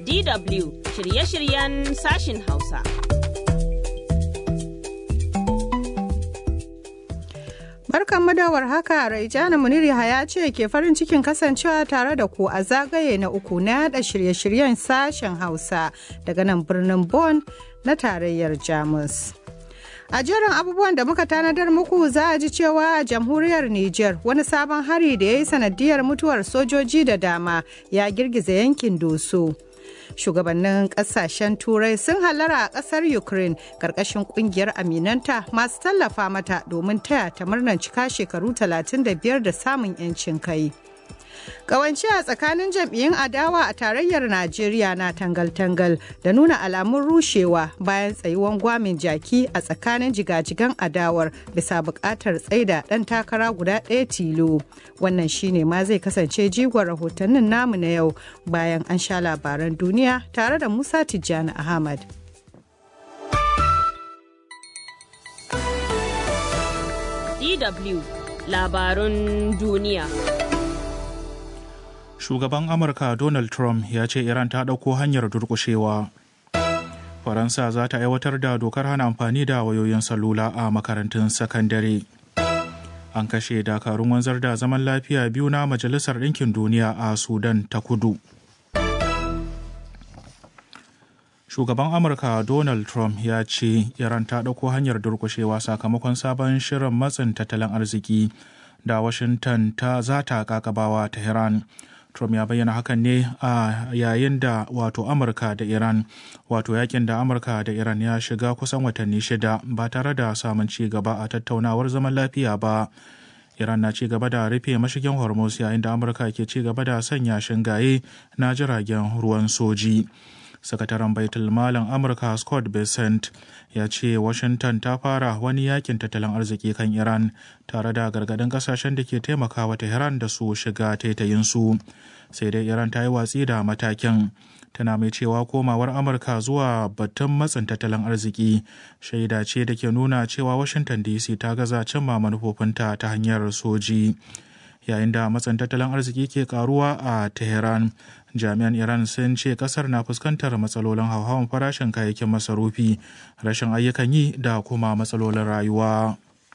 DW shirye-shiryen sashin Hausa. Barkan madawar haka Raijana Muniri ya ce ke farin cikin kasancewa tare da ku a zagaye na uku na yada shirye-shiryen sashen Hausa daga nan birnin Bonn na tarayyar Jamus. A jerin abubuwan da muka tanadar muku za a ji cewa a jamhuriyar Nijar wani sabon hari da ya yi sanadiyar mutuwar sojoji da dama ya girgiza yankin Doso. Shugabannin kasashen Turai sun halara a kasar Ukraine karkashin kungiyar aminanta masu tallafa mata domin taya ta murnar cika shekaru 35 da samun 'yancin kai. Kawance a tsakanin jam'iyyun adawa a tarayyar Najeriya na tangal-tangal da nuna alamun rushewa bayan tsayuwan gwamin jaki a tsakanin jigajigan adawar bisa buƙatar tsaida ɗan takara guda ɗaya tilo. Wannan shine ma zai kasance jigon rahotannin namu na yau bayan an sha labaran duniya tare da Musa Tijjani Ahmad. DW labarun duniya. shugaban amurka donald trump ya ce iran ta ɗauko hanyar durƙushewa faransa za ta aiwatar da dokar hana amfani da wayoyin salula a makarantun sakandare an kashe dakarun wanzar da zaman lafiya biyu na majalisar ɗinkin duniya a sudan ta kudu shugaban amurka donald trump ya ce iran ta ɗauko hanyar durƙushewa sakamakon sabon shirin matsin tattalin arziki da washington ta za ta kakabawa tehran Trump ya bayyana hakan ne a yayin da wato Amurka da Iran wato yakin da Amurka da Iran ya shiga kusan watanni shida ba tare da samun ci gaba a tattaunawar zaman lafiya ba. Iran na ci gaba da rufe mashigin Hormuz yayin da Amurka ke ci gaba da sanya shingaye na jiragen ruwan soji. sakataren baitul malin amurka scott besant ya ce washington ta fara wani yakin tattalin arziki kan iran tare da gargadin kasashen da ke taimakawa tehran da su shiga taitayinsu sai dai iran ta yi watsi da matakin tana mai cewa komawar amurka zuwa batun matsin tattalin arziki shaida ce da ke nuna cewa washington dc ta gaza cimma manufofinta ta hanyar soji yayin da matsin tattalin arziki ke karuwa a tehran jami'an iran sun ce kasar na fuskantar matsalolin hauhawan farashin kayayyakin masarufi rashin ayyukan yi da kuma matsalolin rayuwa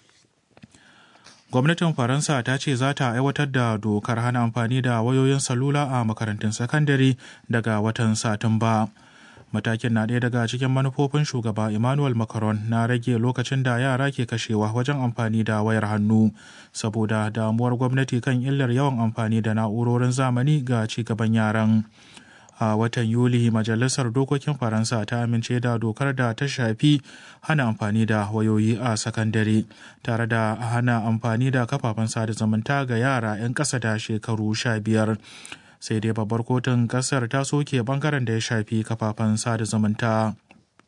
gwamnatin faransa ta ce za ta aiwatar da dokar hana amfani da wayoyin salula a makarantun sakandare daga watan satumba matakin na ɗaya daga cikin manufofin shugaba emmanuel macron na rage lokacin da yara ke kashewa wajen amfani da wayar hannu saboda damuwar gwamnati kan illar yawan amfani da na'urorin zamani ga cigaban yaran a watan yuli majalisar dokokin faransa ta amince da dokar da ta shafi hana amfani da wayoyi a sakandare tare da hana amfani da kafafen sada zumunta ga yara 'yan ƙasa da shekaru sha biyar sai dai babbar kotun kasar ta soke bangaren da ya shafi kafafen sada zumunta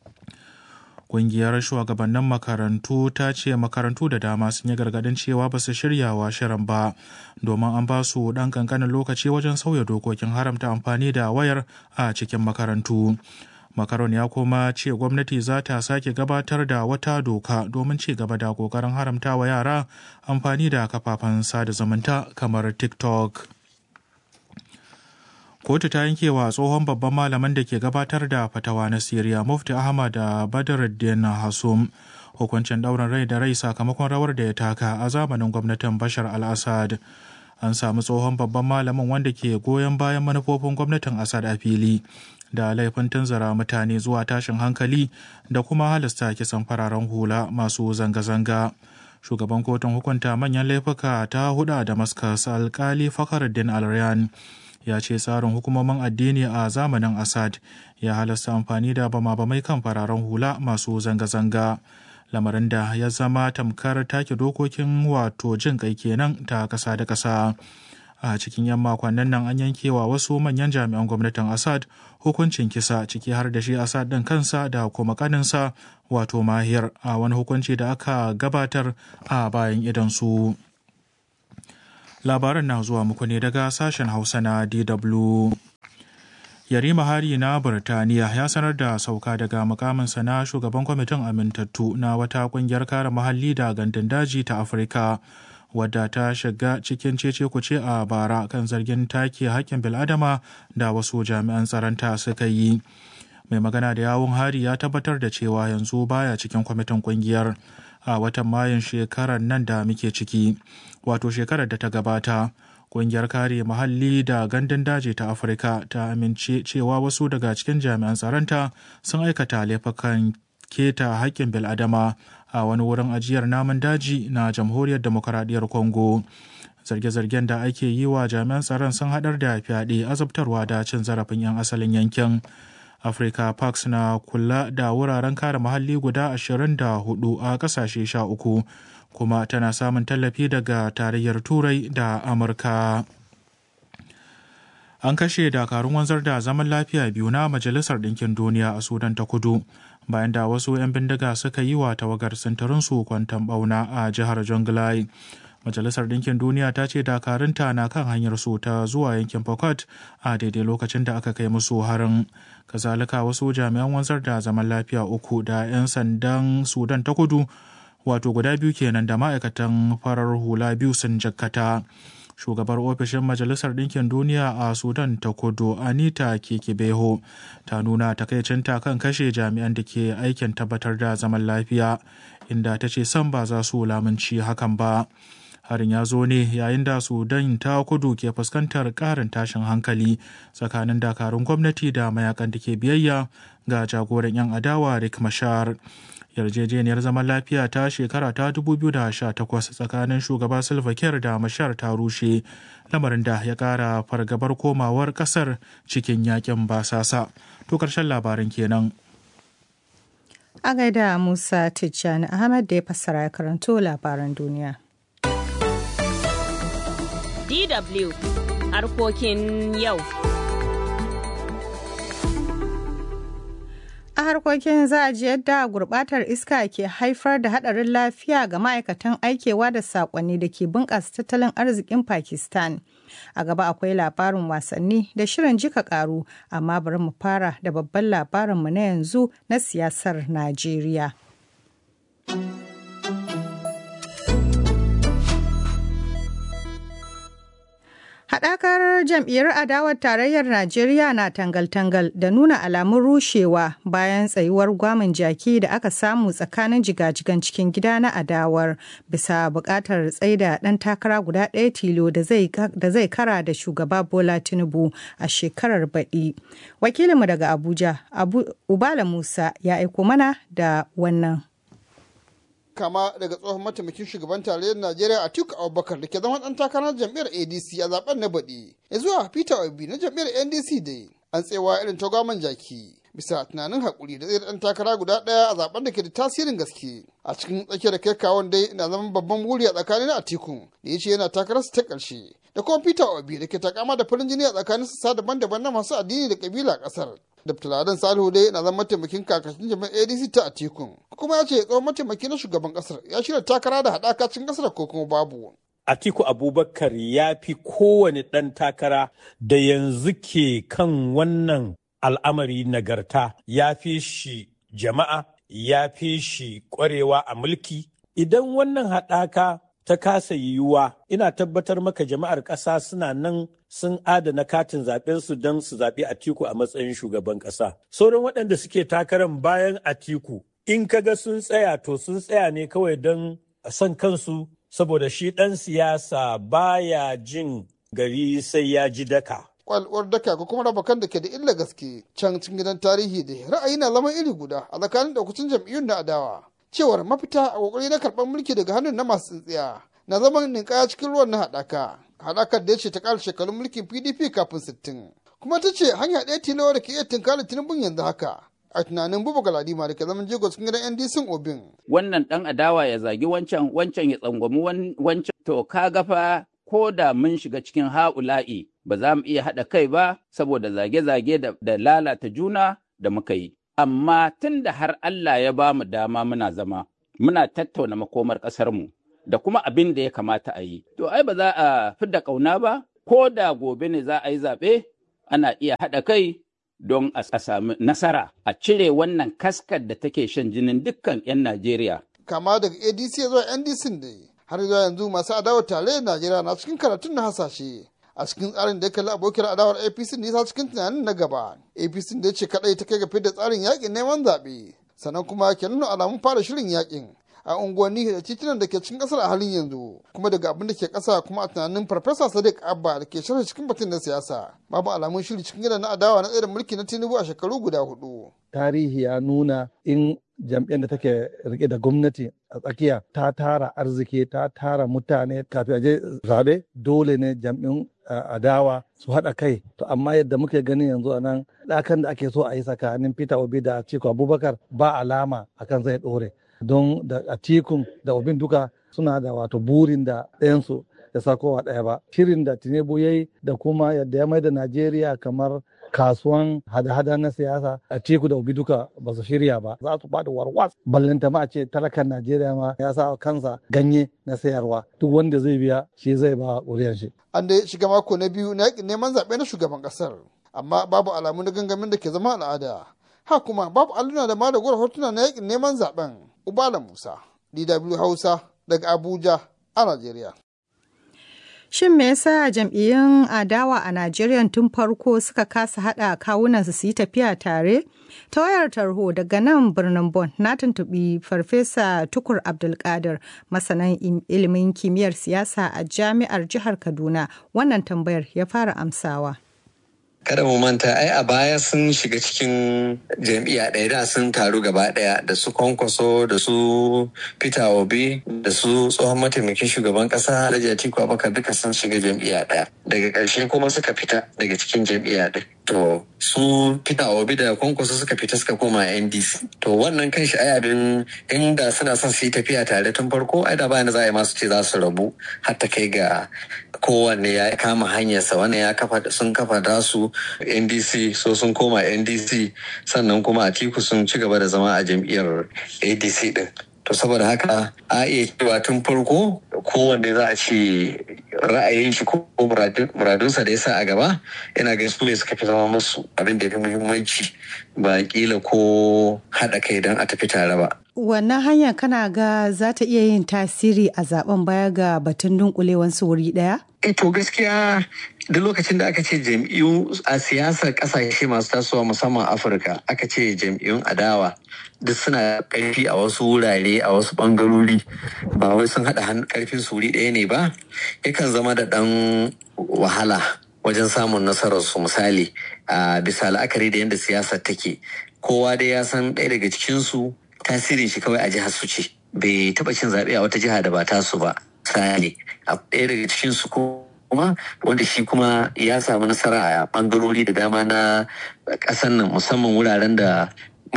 Ƙungiyar shugabannin makarantu ta ce makarantu da dama sun yi gargadin cewa ba su shirya wa shirin ba domin an ba su ɗan ƙanƙanin lokaci wajen sauya dokokin haramta amfani da wayar a cikin makarantu. Makaron ya kuma ce gwamnati za ta sake gabatar da wata doka domin ci gaba da ƙoƙarin haramta wa yara amfani da kafafen sada zumunta kamar TikTok. kotu ta yanke wa tsohon babban malamin da ke gabatar da fatawa na siriya mufti ahmad da badruddin hasum hukuncin ɗaurin rai da rai sakamakon rawar da ya taka a zamanin gwamnatin bashar al-assad an samu tsohon babban malamin wanda ke goyon bayan manufofin gwamnatin assad a fili da laifin tunzura mutane zuwa tashin hankali da kuma halasta kisan fararen hula masu zanga-zanga shugaban kotun hukunta manyan laifuka ta hudu a damascus alkali fakhruddin al-ryan ya ce tsarin hukumomin addini a zamanin assad ya halasta amfani da bama-bamai kan fararen hula masu zanga-zanga lamarin da ya zama tamkar take dokokin wato jin kai kenan ta kasa da kasa a cikin yan makonnin nan an yankewa wasu manyan jami'an gwamnatin assad hukuncin kisa ciki har da shi assad ɗin kansa da kuma kaninsa wato mahir a wani hukunci da aka gabatar a bayan idansu. labaran na zuwa muku ne daga sashen hausa na dw yarima hari na burtaniya ya sanar da sauka daga mukaminsa na shugaban kwamitin amintattu na wata kungiyar kare muhalli da gandun daji ta afirka wadda ta shiga cikin cece kuce a bara kan zargin take hakkin bil'adama da wasu jami'an tsaronta suka yi mai magana da yawun hari ya tabbatar da cewa yanzu baya cikin kwamitin kungiyar a watan mayun shekarar nan da muke ciki wato shekarar da ta gabata Ƙungiyar kare muhalli da gandun daji ta Afirka ta amince cewa wasu daga cikin jami'an tsaronta sun aikata laifukan keta haƙƙin bil'adama a wani wurin ajiyar namun daji na jamhuriyar demokaradiyyar Congo. Zarge-zargen da ake yi wa jami'an tsaron sun haɗar da fyaɗe azabtarwa da cin zarafin 'yan asalin yankin. Africa Parks na kula da wuraren kare muhalli guda 24 a ƙasashe 13. kuma tana samun tallafi daga tarayyar turai da amurka an kashe dakarun wanzar da zaman lafiya biyu na majalisar ɗinkin duniya a sudan ta kudu bayan da wasu 'yan bindiga suka yi wa tawagar sintirinsu kwantan bauna a jihar jonglai majalisar ɗinkin duniya ta ce dakarunta na kan hanyar su ta zuwa yankin pokot a daidai lokacin da aka kai musu harin kazalika wasu jami'an wanzar da zaman lafiya uku da 'yan sandan sudan ta kudu wato guda biyu kenan da ma'aikatan farar hula biyu sun jakkata shugabar ofishin majalisar ɗinkin duniya a sudan ta kudu anita kekibeho ta nuna takaicinta kan kashe jami'an da ke aikin tabbatar da zaman lafiya inda ta ce san ba za su lamunci hakan ba harin ya zo ne yayin da sudan ta kudu ke fuskantar ƙarin tashin hankali tsakanin dakarun gwamnati da mayakan da ke biyayya ga jagoran 'yan adawa rick mashar yarjejeniyar zaman lafiya ta shekara ta 2018 tsakanin shugaba Salva Kiir da Mashar ta rushe lamarin da ya kara fargabar komawar kasar cikin yakin basasa. To karshen labarin kenan. A gaida Musa Tijjani Ahmad da ya fassara ya karanto labaran duniya. DW harkokin yau. A harkokin za a ji yadda gurbatar iska ke haifar da hadarin lafiya ga ma'aikatan aikewa da sakonni da ke bunƙasa tattalin arzikin Pakistan. A gaba akwai labarin wasanni da shirin jika karu, amma bari mu fara da babban labarinmu na yanzu na siyasar Najeriya. Haɗakar jam'iyyar adawar tarayyar Najeriya na tangal-tangal da nuna alamun rushewa bayan tsayuwar gwamin jaki da aka samu tsakanin jigajigan cikin gida na adawar bisa buƙatar tsaida ɗan takara guda ɗaya tilo da zai kara da shugaba Bola Tinubu a shekarar baɗi. Wakilinmu daga Abuja, Abu, Ubala Musa ya aiko mana da wannan kama daga tsohon mataimakin shugaban tarayyar Najeriya Atiku Abubakar da ke zama ɗan takarar jam'iyyar ADC a zaben na baɗi. Ya zuwa Peter Obi na jam'iyyar NDC dai an tsewa irin tagwaman jaki bisa tunanin haƙuri da zai ɗan takara guda ɗaya a zaben da ke da tasirin gaske. A cikin tsakiyar kai kawon dai na zama babban buri a tsakanin Atiku da ya ce yana takararsa ta ƙarshe. Da kuma Peter Obi da ke takama da farin jini a tsakanin sassa daban-daban na masu addini da ƙabila a ƙasar. Dr. Ladan Salihu dai na zama mataimakin kakashin jami'ar ADC ta Atikun. Kuma ya ce tsohon mataimaki na shugaban kasar ya shirya takara da haɗaka cikin kasar ko kuma babu. Atiku Abubakar ya fi kowane ɗan takara da yanzu ke kan wannan al'amari nagarta ya fi shi jama'a ya fi shi ƙwarewa a mulki. Idan wannan haɗaka ta kasa yiwuwa ina tabbatar maka jama'ar ƙasa suna nan sun adana katin zaɓensu don su zaɓi Atiku a matsayin shugaban ƙasa. Sauran waɗanda suke takarar bayan Atiku in kaga sun tsaya to sun tsaya ne kawai don son kansu saboda shi ɗan siyasa baya jin gari sai ya ji daka. Kwalwar daka ko kuma raba kan da ke da illa gaske can cikin gidan tarihi da ra'ayi na zama iri guda a tsakanin ɗaukacin jam'iyyun na adawa. Cewar mafita a kokari na karɓar mulki daga hannun na masu tsintsiya na zaman ninkaya cikin ruwan na haɗaka. Haɗakar da ya ce ta ƙara shekarun mulkin PDP kafin sittin. Kuma ta ce hanya ɗaya tilo da ke iya tunkarar tinubun yanzu haka. a tunanin buba galadima da ke zaman jego cikin gidan ndc obin wannan dan adawa ya zagi wancan wancan ya tsangwami wancan to ka gafa ko da mun shiga cikin ha'ula'i ba za mu iya haɗa kai ba saboda zage-zage da lalata juna da muka yi amma tun da har Allah ya ba mu dama muna zama muna tattauna makomar ƙasarmu da kuma abin da ya kamata a yi to ai ba za a fidda ƙauna ba ko da gobe ne za a yi zaɓe ana iya haɗa kai don a sami nasara a cire wannan kaskar da take shan jinin dukkan 'yan Najeriya. Kama daga ADC zuwa NDC da har zuwa yanzu masu adawar tarayyar najeriya na cikin karatun na hasashe a cikin tsarin da ya kalli abokin adawar apc nisa cikin tunanin na gaba apc da ya ce kadai ta kai ga fidda tsarin yakin neman zaɓe sannan kuma ke nuna alamun fara shirin yakin a unguwanni da titunan da ke cikin kasar a halin yanzu kuma daga abin da ke kasa kuma a tunanin farfesa sadiq abba da ke sharhi cikin batun na siyasa babu alamun shiri cikin gidan na adawa na tsaye mulki na tinubu a shekaru guda hudu tarihi ya nuna in jam'iyyar da take rike da gwamnati a tsakiya ta tara arziki ta tara mutane kafin a je zabe dole ne jam'in adawa su haɗa kai to amma yadda muke gani yanzu a nan ɗakan da ake so a yi tsakanin peter obi da atiku abubakar ba alama akan zai ɗore don da atikun da obin duka suna da wato burin da ɗayansu ya sakowa ɗaya ba shirin da tinubu ya yi da kuma yadda ya mai da najeriya kamar kasuwan hada-hada na siyasa a teku da obi duka ba su shirya ba za su bada warwas ballanta ma a ce talakan najeriya ma ya sa kansa ganye na sayarwa duk wanda zai biya shi zai ba ƙuriyar shi an da shiga mako na biyu na yakin neman zaɓe na shugaban ƙasar amma babu alamu na gangamin da ke zama al'ada ha kuma babu alluna da ma da gwar hotuna na yakin neman zaɓen ubala musa dw hausa daga abuja a najeriya Shin me yasa jam'iyyun adawa a Najeriya tun farko suka kasa haɗa kawunansu su yi tafiya tare? Ta wayar tarho daga nan birnin Bon na tuntuɓi Farfesa Tukur Abdulkadir masanan ilimin kimiyyar siyasa a jami'ar jihar Kaduna wannan tambayar ya fara amsawa. kada mu manta ai a baya sun shiga cikin jam'iyya ɗaya da sun taru gaba ɗaya da su kwankwaso da su peter obi da su tsohon mataimakin shugaban ƙasa alhaji atiku abubakar duka sun shiga jam'iyya ɗaya daga ƙarshe kuma suka fita daga cikin jam'iyya ɗin to su peter obi da kwankwaso suka fita suka koma ndc to wannan kan shi ai abin inda suna son su yi tafiya tare tun farko ai da bayan za a yi masu ce za su rabu har ta kai ga kowanne ya kama hanyarsa wannan ya kafa sun kafa tasu ndc so sun koma ndc sannan kuma atiku sun ci gaba da zama a jam'iyyar adc din to saboda haka a iya cewa tun farko kowanne za a ce ra'ayin shi ko muradunsa da ya sa a gaba yana ga su ne suka fi zama musu abin da ya fi muhimmanci ba kila ko haɗa kai don a tafi tare ba Wannan hanya kana ga za ta iya yin tasiri a zaben baya ga batun dunkulewansu wuri ɗaya? E to gaskiya duk lokacin da aka ce jam'iyyu a siyasar kasashe masu tasowa musamman Afirka aka ce jam'iyyun adawa duk suna karfi a wasu wurare a wasu bangarori ba wai sun haɗa karfin su wuri ɗaya ne ba yakan zama da ɗan wahala wajen samun nasararsu misali a bisa la'akari da yadda siyasar take kowa dai ya san ɗaya daga cikinsu tasirin shi kawai a jihar su ce bai taba cin zaɓe a wata jiha da ba tasu ba sani a ɗaya daga cikin su kuma wanda shi kuma ya samu nasara a ɓangarori da dama na ƙasar nan musamman wuraren da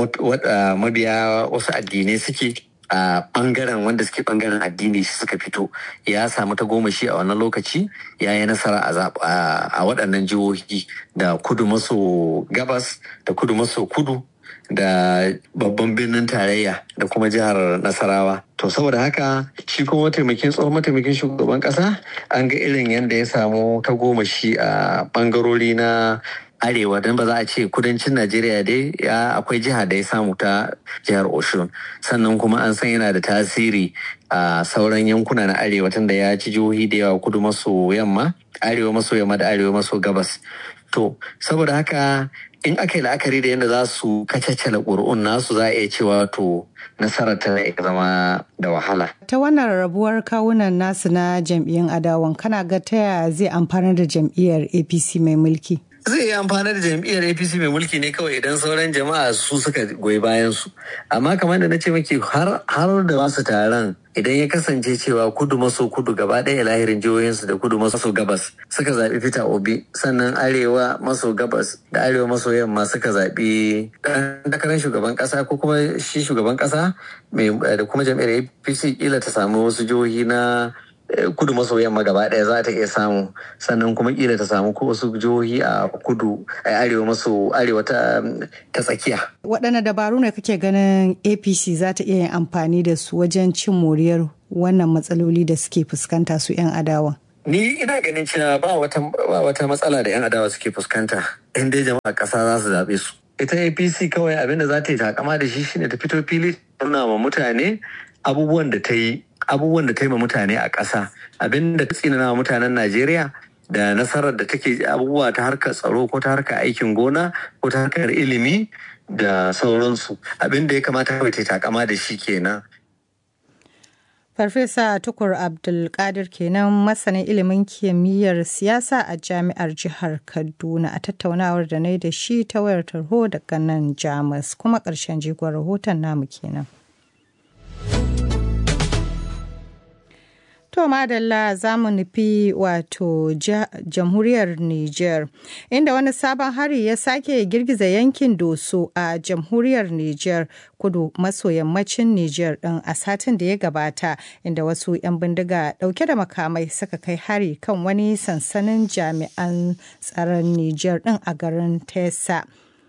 mabiya wasu addinai suke a bangaren wanda suke bangaren addini shi suka fito ya samu ta goma shi a wannan lokaci ya yi nasara a waɗannan jihohi da kudu maso gabas da kudu maso kudu da babban birnin tarayya da kuma jihar nasarawa to saboda haka shi kuma mataimakin tsohon mataimakin shugaban kasa an ga irin yadda ya samu ta goma shi a bangarori na arewa don ba za a ce kudancin najeriya dai ya akwai jiha da ya samu ta jihar oshun sannan kuma an san yana da tasiri a sauran yankuna na arewa tunda ya ci jihohi da yawa kudu maso yamma arewa maso yamma da arewa maso gabas to saboda haka in aka yi la'akari da yadda za su kacaccala ƙuri'un nasu za a iya cewa to nasarar ta zama da wahala. Ta wannan rabuwar kawunan nasu na jam'iyyun adawan kana ga ta yaya zai amfana da jam'iyyar APC mai mulki? zai yi amfani da jam'iyyar apc mai mulki ne kawai idan sauran jama'a su suka goyi bayan su amma kamar da na ce maki har da masu taron idan ya kasance cewa kudu maso kudu gaba ɗaya lahirin jihohinsu da kudu maso gabas suka zaɓi peter obi sannan arewa maso gabas da arewa maso yamma suka zaɓi ɗan takarar shugaban ƙasa ko kuma shi shugaban ƙasa da kuma jam'iyyar apc kila ta samu wasu jihohi na kudu maso yamma gaba ɗaya za ta iya samu sannan kuma kila ta samu wasu jihohi a kudu a arewa maso arewa ta tsakiya. waɗanne dabaru ne kake ganin apc za ta iya yin amfani da su wajen cin moriyar wannan matsaloli da suke fuskanta su 'yan adawa ni ina ganin cewa ba wata matsala da 'yan adawa suke fuskanta in dai jama'a ƙasa za su zaɓe su ita apc kawai abin da za ta yi takama da shi shine ta fito fili nuna wa mutane abubuwan da ta yi abubuwan da ta yi ma mutane a ƙasa abin da ta tsinana mutanen najeriya da nasarar da take abubuwa ta harkar tsaro ko ta harkar aikin gona ko ta harkar ilimi da sauransu abin da ya kamata kawai ta takama da shi kenan Farfesa Tukur Abdulkadir kenan masanin ilimin kimiyyar siyasa a jami'ar jihar Kaduna a tattaunawar da na yi da shi ta wayar tarho daga nan Jamus kuma ƙarshen jigon rahoton namu kenan. To madalla za mu nufi wato jamhuriyar Nijar, inda wani sabon hari ya sake girgiza yankin Doso a jamhuriyar Nijar kudu maso yammacin Nijar ɗin a satin da ya gabata, inda wasu 'yan bindiga ɗauke da makamai suka kai hari kan wani sansanin jami'an tsaron Nijar ɗin a garin Tesa.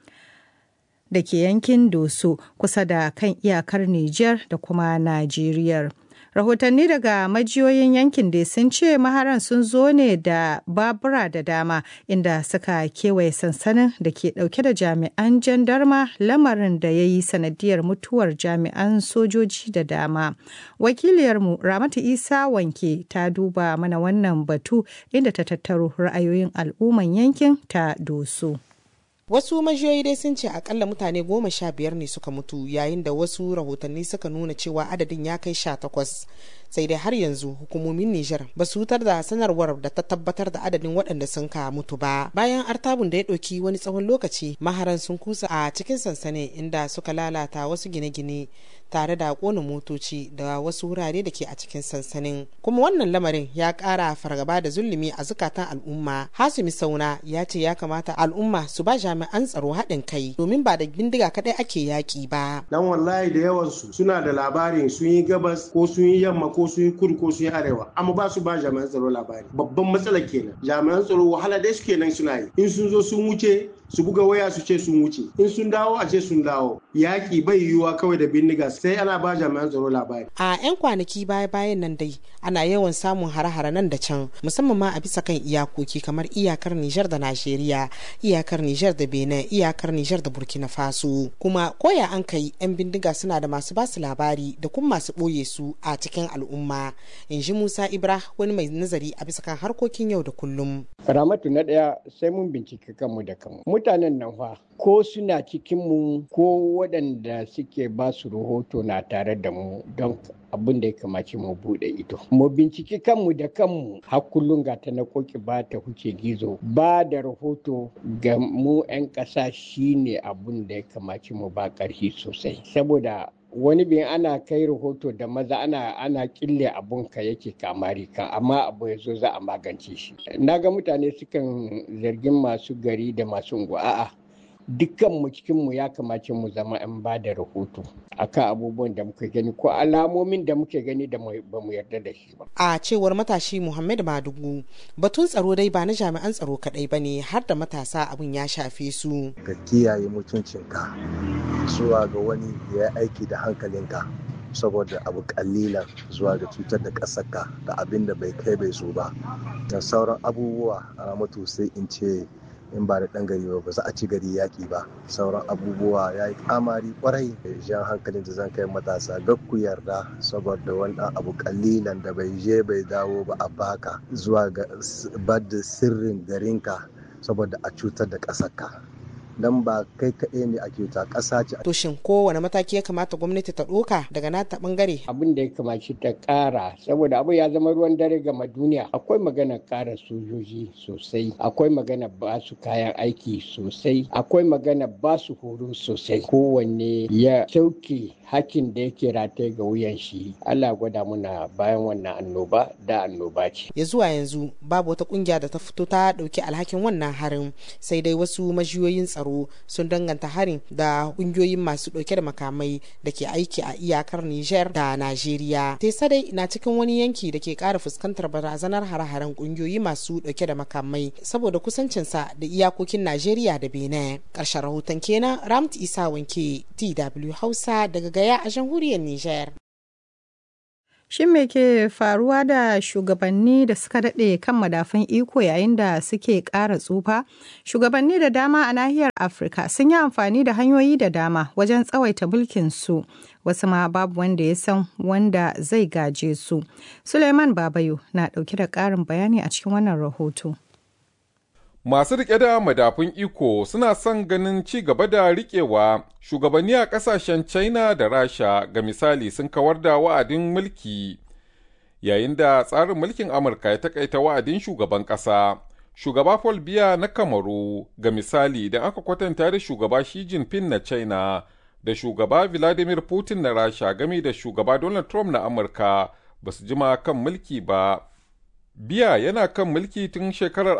da ke yankin Doso kusa da kan iyakar Nijar da kuma Najeriya. rahotanni daga majiyoyin yankin da sun ce maharan sun zo ne da babura da dama inda suka kewaye sansanin da ke dauke da jami'an jandarma lamarin da ya yi sanadiyar mutuwar jami'an sojoji da dama wakiliyarmu ramatu isa wanke ta duba mana wannan batu inda ta tattaro ra'ayoyin al'umman yankin ta doso wasu majiyoyi dai sun ce akalla mutane goma sha biyar ne suka mutu yayin da wasu rahotanni suka nuna cewa adadin ya kai sha takwas sai dai har yanzu hukumomin Nijar ba su hutar da sanarwar da ta tabbatar da adadin waɗanda sun ka mutu ba bayan artabun da ya ɗauki wani tsawon lokaci maharan sun kusa a cikin sansanin inda suka lalata wasu gine-gine tare da kona motoci da wasu wurare da ke a cikin sansanin kuma wannan lamarin ya ƙara fargaba da zulumi a zukatan al'umma hasimi sauna ya ce ya kamata al'umma su ba jami'an tsaro haɗin kai domin ba da bindiga kaɗai ake yaƙi ba dan wallahi da yawansu suna da labarin sun yi gabas ko sun yi yamma ko sun yi kudu ko sun yi arewa amma ba su ba jami'an tsaro labari babban matsala kenan jami'an tsaro wahala dai su kenan suna yi in sun zo sun wuce su buga waya su ce sun wuce in sun dawo a ce sun dawo yaƙi bai yiwuwa kawai da bindiga sai ana ba jami'an tsaro labari a 'yan kwanaki baya bayan nan dai ana yawan samun hare-hare nan da can musamman ma a bisa kan iyakoki kamar iyakar Nijar da Najeriya iyakar Nijar da Benin iyakar Nijar da Burkina Faso kuma koya an kai 'yan bindiga suna da masu basu labari da kuma masu ɓoye su a cikin al'umma in ji Musa Ibra wani mai nazari a bisa kan harkokin yau da kullum Karamatu na ɗaya sai mun bincike kanmu da kanmu. Mutanen nan fa ko suna cikinmu ko waɗanda suke ba su rahoto na tare da mu don abin da ya kamace mu buɗe ido. Mu binciki kanmu da kanmu har kullum ga ta na koki ba ta huce gizo. Ba da rahoto ga mu 'yan ƙasa shine abin da ya kamace mu ba ƙarfi sosai. Saboda wani bin ana kai rahoto da maza ana ana kille abun ka yake kamari kan amma abu ya zo za a magance shi na ga mutane sukan zargin masu gari da masu unguwa a'a dukkan mu cikin mu ya kamace mu zama an ba da rahoto akan abubuwan da muka gani ko alamomin da muke gani da ba mu yarda da shi ba a cewar matashi Muhammad Madugu batun tsaro dai ba na jami'an tsaro kadai bane har da matasa abun ya shafe su ka kiyaye mutuncinka zuwa ga wani ya aiki da hankalinka saboda abu kalilan zuwa ga cutar da ƙasarka da abin da bai kai bai zo ba da sauran abubuwa a ramatu sai in ce in ba da ɗan gari ba ba za a ci gari yaƙi ba sauran abubuwa ya yi kamari kwarai jan hankalin da zan kai matasa ga ku yarda saboda wani ɗan abu kalilan da bai je bai dawo ba a baka zuwa ga bada sirrin garinka saboda a cutar da ƙasarka dan ba kai kaɗai ne a cuta ƙasa ce. To shin kowane mataki ya kamata gwamnati ta ɗoka daga nata ɓangare? Abin da ya kamaci ta ƙara saboda abu ya zama ruwan dare gama duniya akwai magana ƙara sojoji sosai akwai magana ba su kayan aiki sosai akwai magana ba su horo sosai kowanne ya sauke hakin da yake rataye ga wuyan shi Allah gwada muna bayan wannan annoba da annoba ce. Ya zuwa yanzu babu wata kungiya da ta fito ta ɗauki alhakin wannan harin sai dai wasu majiyoyin tsaro sun danganta harin da kungiyoyin masu ɗauke da makamai da ke aiki a iyakar Niger da Najeriya. Tesa dai na cikin wani yanki da ke ƙara fuskantar barazanar hare-haren kungiyoyi masu ɗauke da makamai saboda kusancinsa da iyakokin Najeriya da Benin. Ƙarshen rahoton kenan Ramt Isa Wanke DW Hausa daga Gaya a jamhuriyar Niger. Shin me ke faruwa da shugabanni da suka daɗe kan madafun iko yayin da suke ƙara tsufa? Shugabanni da dama a nahiyar Afirka sun yi amfani da hanyoyi da dama wajen tsawaita mulkin su. Wasu ma babu wanda ya san wanda zai gaje su. Suleiman Babayo na ɗauke da ƙarin bayani a cikin wannan rahoto. Masu riƙe da madafun iko suna son ganin ci gaba da riƙewa shugabanni a ƙasashen China da Rasha ga misali sun kawar da wa'adin mulki yayin da tsarin mulkin Amurka ya takaita wa'adin shugaban ƙasa. Shugaba Paul Biya na Kamaru ga misali idan aka kwatanta da shugaba Xi Jinping na China da shugaba Vladimir Putin na Rasha game da shugaba Donald Trump na Amurka ba su jima kan mulki ba. Biya yana kan mulki tun shekarar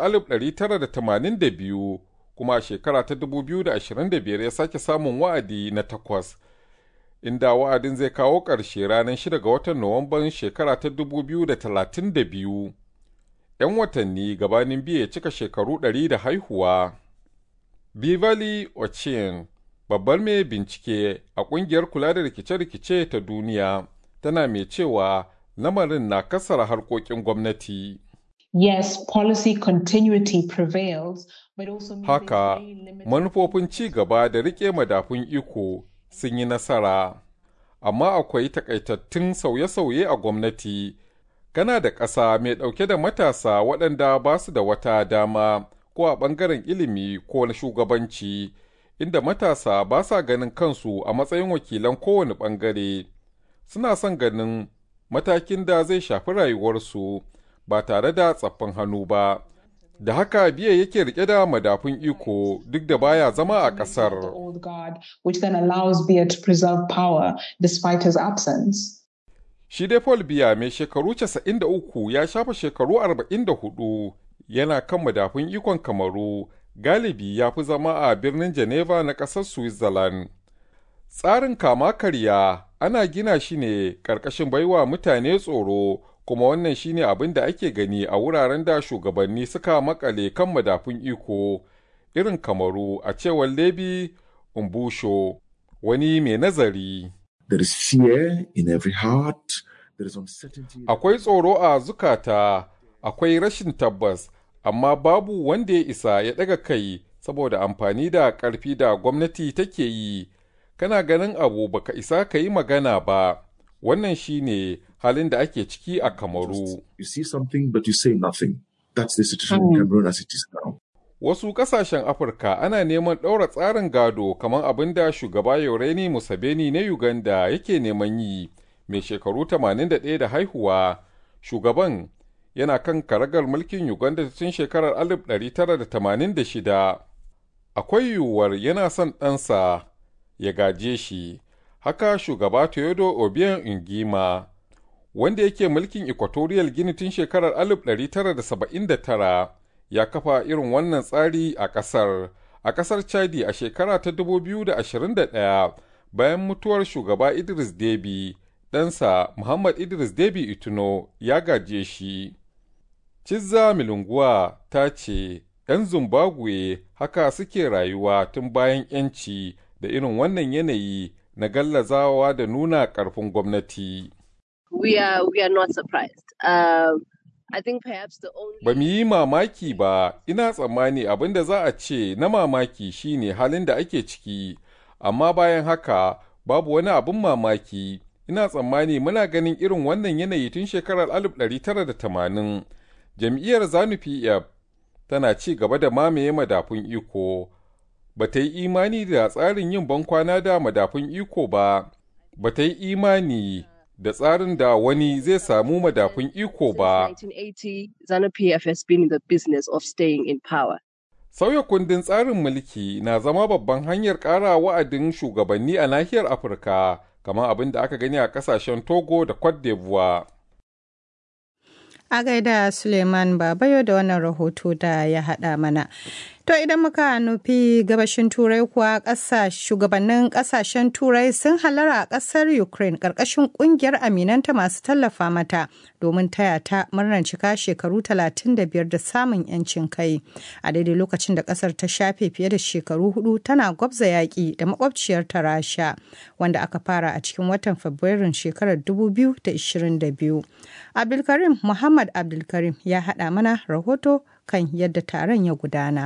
1982 kuma shekara ta 2025 ya sake samun wa'adi na takwas, inda wa'adin zai kawo ƙarshe ranar 6 ga watan Nuwamban shekara ta 2032. 'Yan watanni gabanin biya ya cika shekaru 100 da haihuwa. Bivali Ochin, babbar mai bincike a ƙungiyar kula da rikice-rikice ta duniya, tana mai cewa lamarin na kasara harkokin gwamnati. Yes, policy continuity prevails, but also Haka, manufofin ci gaba da rike madafun iko sun yi nasara, amma akwai takaitattun sauye-sauye a gwamnati. Kana da ƙasa mai ɗauke da matasa waɗanda ba su da wata dama ko a ɓangaren ilimi ko na shugabanci, inda matasa ba sa ganin kansu a matsayin wakilan kowane ɓangare. Suna son ganin matakin da zai shafi rayuwarsu ba tare da tsaffin hannu ba. Da haka biya yake rike da madafun iko duk da baya zama a ƙasar. which then allows Biya to preserve power despite his absence. Shi dai Paul Biya mai shekaru 93 ya shafa shekaru 44 yana kan madafun ikon Kamaru galibi ya fi zama a birnin Geneva na ƙasar Switzerland. Tsarin kama karya ana gina shi ne ƙarƙashin baiwa mutane tsoro kuma wannan shine abin da ake gani a wuraren da shugabanni suka makale kan madafun iko irin kamaru a cewar lebi umbusho wani mai nazari akwai tsoro a zukata akwai rashin tabbas amma babu wanda ya isa ya ɗaga kai saboda amfani da ƙarfi da gwamnati take yi kana ganin abu baka isa ka yi magana ba wannan shine halin da ake ciki a kamaru wasu kasashen afirka ana neman ɗaura tsarin gado kamar abin da shugaba yoreni musabeni na uganda yake neman yi mai shekaru 81 da haihuwa shugaban yana kan karagar mulkin uganda tun shekarar 1986 akwai yiwuwar yana son ɗansa ya gaje shi haka shugaba Teodo Obiang Ingima wanda yake mulkin Equatorial Guinea tun shekarar 1979 ya kafa irin wannan tsari a ƙasar a ƙasar Chadi a shekara ta 2021 bayan mutuwar shugaba Idris Deby ɗansa Muhammad Idris Deby Itno ya gaje shi. Cizza Milunguwa ta ce ‘yan Zimbabwe haka suke rayuwa tun bayan ‘yanci da irin wannan yanayi na gallazawa da nuna ƙarfin gwamnati. We are, we are not surprised. Um, I think perhaps the only... Ba mu yi mamaki ba, ina tsammani abin da za a ce na mamaki shine halin da ake ciki, amma bayan haka babu wani abin mamaki. Ina tsammani muna ganin irin wannan yanayi tun shekarar 1980. Jam'iyyar Zanu PF tana ci gaba da mamaye madafun iko. ba ta yi imani da tsarin yin bankwana da madafun iko ba, ba ta yi imani da tsarin da wani zai samu madafun iko ba. 1980, ZANU-PF has been in the business of staying in power. Sauya kundin tsarin mulki na zama babban hanyar ƙara wa'adin shugabanni a nahiyar Afirka, kamar abin da aka gani a ƙasashen Togo da Cote d'Ivoire. A gaida Suleiman Babayo da wannan rahoto da ya haɗa mana. To idan muka nufi gabashin turai kuwa ƙasa shugabannin ƙasashen turai sun halara a ƙasar Ukraine ƙarƙashin ƙungiyar aminanta masu tallafa mata domin taya ta murnar cika shekaru 35 da samun 'yancin kai. A daidai lokacin da ƙasar ta shafe fiye da shekaru hudu tana gwabza yaƙi da makwabciyar ta Rasha wanda aka fara a cikin watan Fabrairun shekarar 2022. Abdulkarim Muhammad Abdulkarim ya haɗa mana rahoto kan yadda taron ya gudana.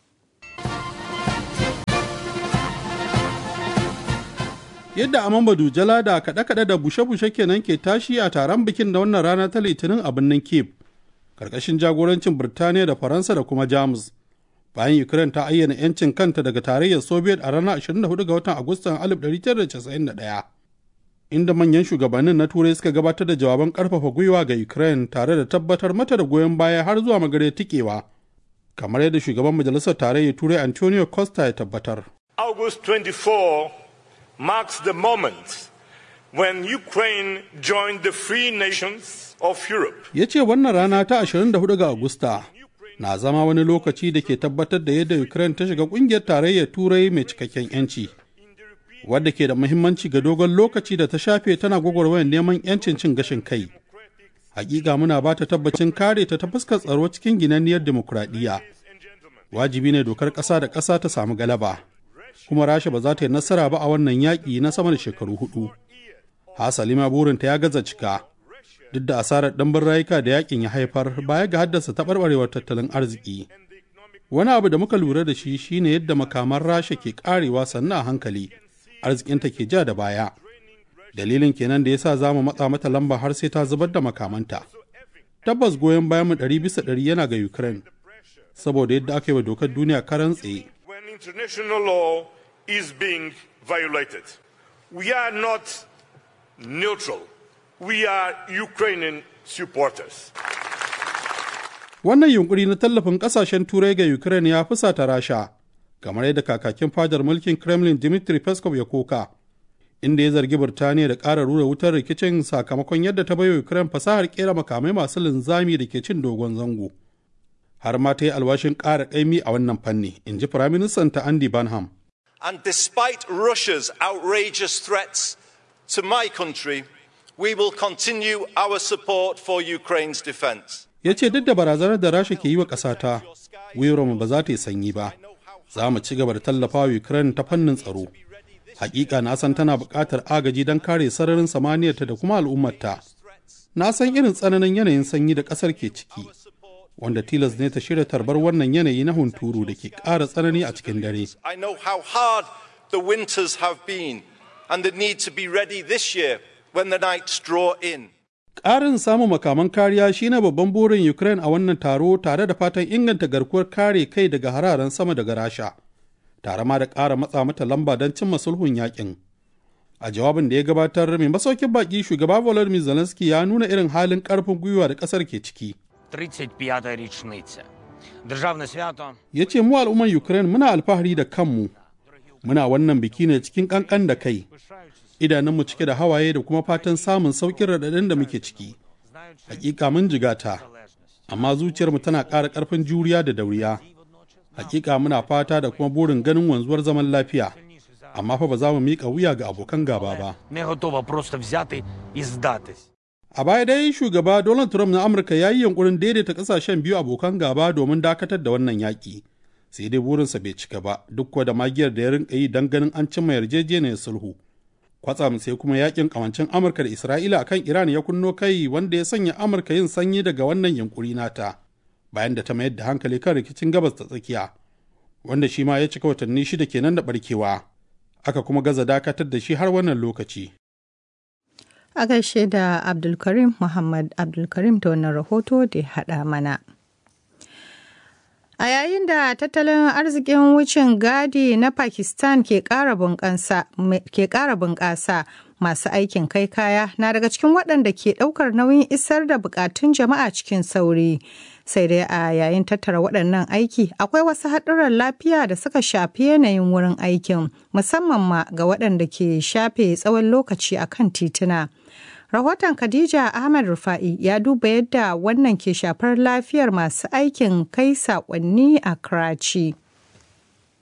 yadda aman badujala da kaɗe-kaɗe da bushe-bushe kenan ke tashi a taron bikin da wannan rana ta litinin a birnin cape karkashin jagorancin birtaniya da faransa da kuma jamus bayan ukraine ta ayyana 'yancin kanta daga tarayyar soviet a ranar 24 ga watan agustan 1991 inda manyan shugabannin na turai suka gabatar da jawaban karfafa gwiwa ga ukraine tare da tabbatar mata da goyon baya har zuwa magare tikewa kamar yadda shugaban majalisar tarayyar turai antonio costa ya tabbatar august 24 marks the moment when Ukraine joined the free nations of Europe. Ya ce wannan rana ta 24 ga Agusta na zama wani lokaci da ke tabbatar da yadda Ukraine ta shiga kungiyar tarayyar Turai mai cikakken 'yanci. Wadda ke da muhimmanci ga dogon lokaci da ta shafe tana gwagwarmayar neman 'yancin cin gashin kai. Hakika muna ba ta tabbacin kare ta ta fuskar tsaro cikin ginanniyar dimokuraɗiyya. Wajibi ne dokar ƙasa da ƙasa ta samu galaba. kuma rasha ba za ta yi nasara ba a wannan yaƙi na sama da shekaru hudu hasali ma burinta ya gaza cika duk da asarar ɗanbin rayuka da yaƙin ya haifar baya ga haddasa taɓarɓarewar tattalin arziki wani abu da muka lura da shi shine yadda makaman rasha ke ƙarewa sannan a hankali arzikinta ke ja da baya dalilin kenan da yasa za mu matsa mata lamba har sai ta zubar da makamanta tabbas goyon bayan mu ɗari bisa ɗari yana ga ukraine saboda yadda aka yi wa dokar duniya karan tsaye international law is being violated. We are not neutral. We are Ukrainian supporters. Wannan yunkuri na tallafin kasashen turai ga Ukraine ya fusata Rasha, kamar yadda kakakin fadar mulkin Kremlin Dmitry Peskov ya koka, inda ya zargi Birtaniya da ƙara rura wutar rikicin sakamakon yadda ta bayo Ukraine fasahar kera makamai masu linzami da ke cin dogon zango. har ma ta yi alwashin ƙara ƙaimi a wannan fanni in ji firaministan ta andy banham and despite russia's outrageous threats to my country we will continue our support for ukraine's defense ya ce duk da barazanar da rasha ke yi wa ƙasata mu ba za ta yi sanyi ba za mu ci gaba da tallafa wa ukraine ta fannin tsaro hakika na san tana buƙatar agaji don kare sararin samaniyarta da kuma al'ummarta na san irin tsananin yanayin sanyi da ƙasar ke ciki wanda tilas ne ta shirya tarbar wannan yanayi na hunturu da ke ƙara tsanani a cikin dare. I know how hard the winters have been and the need to be ready this year when the nights draw in. Ƙarin samun makaman kariya shine babban burin Ukraine a wannan taro tare da fatan inganta garkuwar kare kai daga hararen sama daga Rasha, tare ma da ƙara matsa mata lamba don cimma sulhun yakin. A jawabin da ya gabatar mai masaukin baki shugaba Volodymyr Zelensky ya nuna irin halin ƙarfin gwiwa da ƙasar ke ciki. 35-та річниця. Державне свято. Ya ce mu al'ummar Ukraine muna alfahari da kanmu, muna wannan biki ne cikin ƙanƙan da kai, idanunmu cike da hawaye da kuma fatan samun sauƙin raɗaɗin da muke ciki. Hakika mun jigata, amma zuciyarmu tana ƙara ƙarfin juriya da dauriya. Hakika muna fata da kuma burin ganin wanzuwar zaman lafiya, amma fa ba za mu miƙa wuya ga abokan gaba ba. Не готова просто взяти і здатись. A baya dai shugaba Donald Trump na Amurka ya yi yunkurin daidaita kasashen biyu abokan gaba domin dakatar da wannan yaƙi. Sai dai burinsa bai cika ba duk da magiyar da ya rinka yi don ganin an cimma yarjejeniyar sulhu. Kwatsam sai kuma yakin kamancin Amurka da Isra'ila akan Iran ya kunno kai wanda ya sanya Amurka yin sanyi daga wannan yunkuri nata. Bayan da ta mayar da hankali kan rikicin gabas ta tsakiya. Wanda shi ma ya cika watanni shida kenan da barkewa. Aka kuma gaza dakatar da shi har wannan lokaci. A gaishe da Abdulkarim Muhammad Abdulkarim da wannan rahoto da ya haɗa mana. A yayin da tattalin arzikin wucin gadi na Pakistan ke ƙara bunƙasa masu aikin kai kaya na daga cikin waɗanda ke ɗaukar nauyin isar da buƙatun jama'a cikin sauri. Sai dai a yayin tattara waɗannan aiki akwai wasu haɗurran lafiya da suka shafi yanayin wurin aikin musamman ma ga waɗanda ke shafe tsawon lokaci a kan tituna. Rahoton Khadija Ahmad Rufa'i ya duba yadda wannan ke shafar lafiyar masu aikin kai saƙonni a Karachi.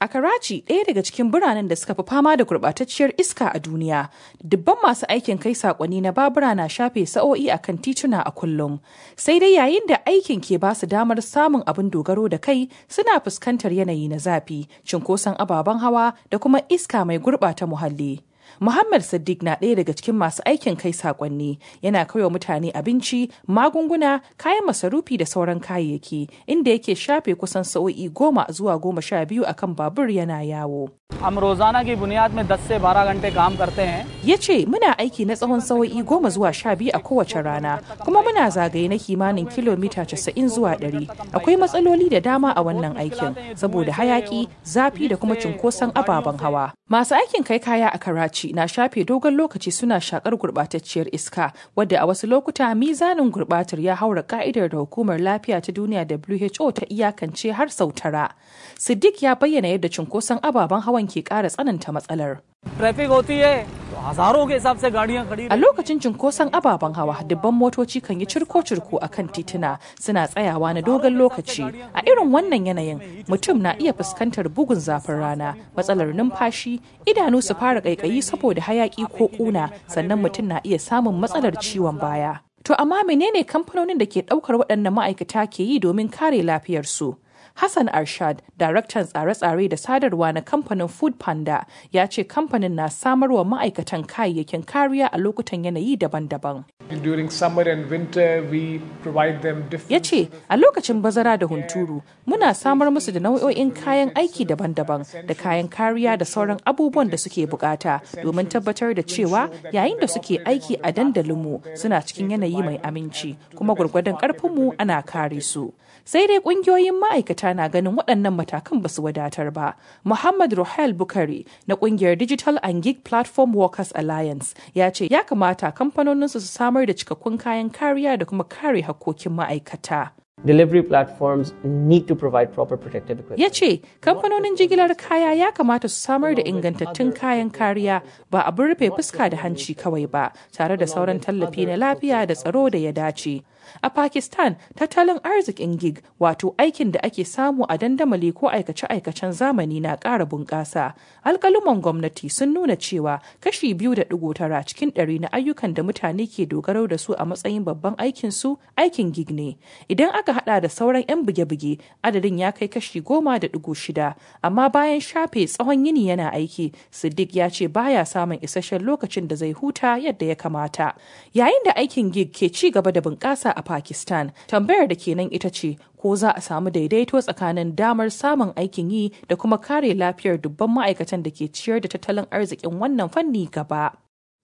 A Karachi, ɗaya daga cikin biranen da suka fi fama da gurɓatacciyar iska a duniya, dubban masu aikin kai sakonni na babura na shafe sa'o'i a kan tituna a kullum. Sai dai yayin da aikin ke ba su damar samun abin dogaro da kai suna fuskantar yanayi na zafi, cunkoson ababen hawa da kuma iska mai gurɓata muhalli. Muhammad Siddiq na ɗaya daga cikin masu aikin kai sakonni yana kaiwa mutane abinci, magunguna, kayan masarufi da sauran kayayyaki inda yake shafe kusan sa'o'i goma zuwa goma sha biyu akan babur yana yawo. हम रोजाना की बुनियाद में 10 से 12 घंटे काम करते हैं Ya ce muna aiki na tsawon sa'o'i goma zuwa sha biyu a kowace rana kuma muna zagaye na kimanin kilomita casa'in zuwa ɗari. Akwai matsaloli da dama a wannan aikin saboda hayaki, zafi da kuma cunkoson ababen hawa. Masu aikin kai kaya a Karachi na shafe dogon lokaci suna shakar gurɓatacciyar iska wadda a wasu lokuta mizanin gurɓatar ya haura ka'idar da hukumar lafiya ta duniya WHO ta iyakance har sau tara. Siddiq ya bayyana yadda cunkoson ababen hawan ke ƙara tsananta matsalar. Traffic होती है तो हजारों के हिसाब से गाड़ियां खड़ी A lokacin cunkoson ababen hawa, dubban motoci kan yi cirko-cirko a kan tituna suna tsayawa na dogon lokaci. A irin wannan yanayin, mutum na iya fuskantar bugun zafin rana, matsalar numfashi, idanu su fara ƙaiƙayi saboda hayaƙi ko ƙuna, sannan mutum na iya samun matsalar ciwon baya. To amma menene kamfanonin da ke ɗaukar waɗannan ma'aikata ke yi domin kare lafiyarsu? Hassan Arshad, daraktan tsare-tsare da sadarwa na kamfanin Food Panda, ya ce kamfanin na samarwa ma'aikatan kayayyakin kariya a lokutan yanayi daban-daban. During summer and winter, we provide them different. Ya ce, a lokacin bazara da hunturu, muna samar musu da nau'o'in kayan aiki daban-daban da kayan kariya da sauran abubuwan da suke bukata domin tabbatar da cewa yayin da suke aiki a dandalinmu suna cikin yanayi mai aminci, kuma gwargwadon ƙarfinmu ana kare su. sai dai kungiyoyin ma'aikata na ganin waɗannan matakan ba su wadatar ba. Muhammad Ruhail Bukari na kungiyar Digital and Gig Platform Workers Alliance ya ce ya kamata kamfanoninsu su samar da cikakkun kayan kariya da kuma kare hakkokin ma'aikata. Delivery platforms need to provide proper protective equipment. Ya ce, kamfanonin jigilar kaya ya kamata su samar da ingantattun kayan kariya ba abin rufe fuska da hanci kawai ba, tare da sauran tallafi na lafiya da tsaro da ya dace. A Pakistan, tattalin arzikin gig wato aikin da ake samu a dandamali ko aikace-aikacen zamani na ƙara bunƙasa. Alƙaluman gwamnati sun nuna cewa kashi biyu da ɗigo tara cikin ɗari na ayyukan da mutane ke dogaro da su a matsayin babban aikinsu aikin gig ne. Idan aka haɗa da sauran 'yan buge-buge, adadin ya kai kashi goma da ɗigo shida. Amma bayan shafe tsawon yini yana aiki, Siddiq ya ce baya samun isasshen lokacin da zai huta yadda ya kamata. Yayin da aikin gig ke ci gaba da bunƙasa a Pakistan. Tambayar da kenan ita ce ko za a samu daidaito tsakanin damar samun aikin yi da kuma kare lafiyar dubban ma'aikatan da ke ciyar da tattalin arzikin wannan fanni gaba.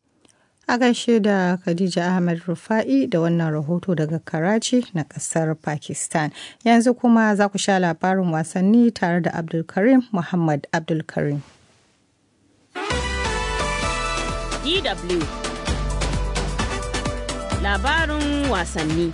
A gaishe da Khadija Ahmed Rufa'i da wannan rahoto daga Karachi na kasar Pakistan. Yanzu kuma za ku sha labarin wasanni tare da Abdulkarim Muhammad Abdulkarim. DW labarin wasanni.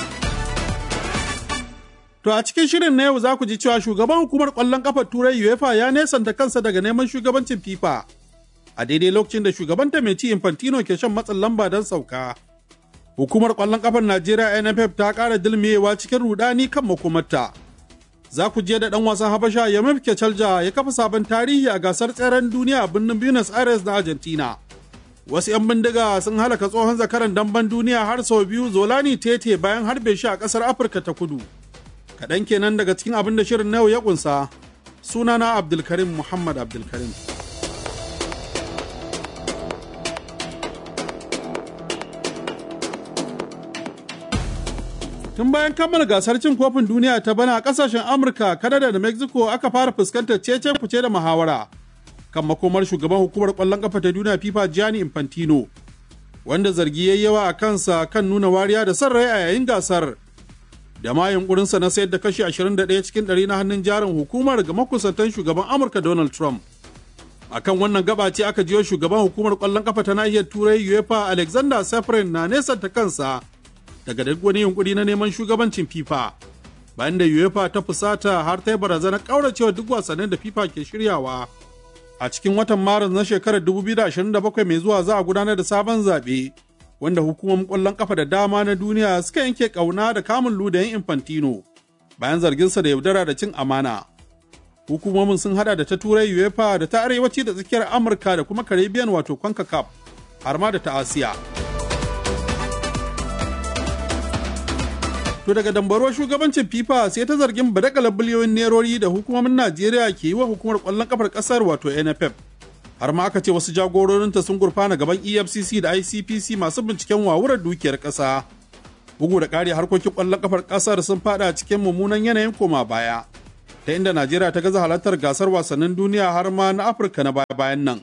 To a cikin shirin na yau za ku ji cewa shugaban hukumar ƙwallon ƙafar Turai UEFA ya nesanta kansa daga neman shugabancin FIFA. A daidai lokacin da shugabanta mai ci Infantino ke shan matsin lamba don sauka. Hukumar ƙwallon ƙafar Najeriya NFF ta ƙara dilmiyewa cikin rudani kan makomarta. Za ku je da ɗan wasan Habasha Yamif Kecalja ya kafa sabon tarihi a gasar tseren duniya a birnin Buenos Aires na Argentina. wasu 'yan bindiga sun halaka tsohon zakaran damben duniya har sau biyu zolani tete bayan harbe shi a ƙasar afirka ta kudu kaɗan kenan daga cikin abin da shirin na yau ya ƙunsa sunana abdulkarim muhammad abdulkarim tun bayan kammala gasar cin kofin duniya ta bana a ƙasashen amurka kanada da mexico aka fara fuskantar cece kuce da muhawara kan makomar shugaban hukumar kwallon kafa ta duniya FIFA Gianni Infantino wanda zargi yayi yawa a kansa kan nuna wariya da son rai a yayin gasar da ma yunkurinsa na sayar da kashi 21 cikin 100 na hannun jarin hukumar ga makusantan shugaban Amurka Donald Trump. Akan wannan gaba ce aka jiyo shugaban hukumar kwallon kafa ta nahiyar Turai UEFA Alexander Safrin na nesanta kansa daga duk wani yunkuri na neman shugabancin FIFA. Bayan da UEFA ta fusata har ta yi barazanar kauracewa duk wasannin da FIFA ke shiryawa. a cikin watan maris na shekarar 2027 mai zuwa za a gudanar da sabon zaɓe wanda hukumomin ƙwallon ƙafa da dama na duniya suka yanke ƙauna da kamun ludayin infantino bayan zarginsa da yaudara da cin amana Hukumomin sun hada da ta Turai UEFA da ta Arewaci da tsakiyar Amurka da kuma Caribbean wato CONCACAF har ma da ta Asiya. To daga dambarwar shugabancin FIFA sai ta zargin badakalar biliyoyin nerori da hukumomin Najeriya ke yi wa hukumar ƙwallon kafar ƙasar wato NFF. Har ma aka ce wasu jagororinta sun gurfana gaban EFCC da ICPC masu binciken wawurar dukiyar ƙasa. Bugu da ƙari harkokin ƙwallon kafar ƙasar sun fada cikin mummunan yanayin koma baya. Ta inda Najeriya ta gaza halartar gasar wasannin duniya har ma na Afirka na baya-bayan nan.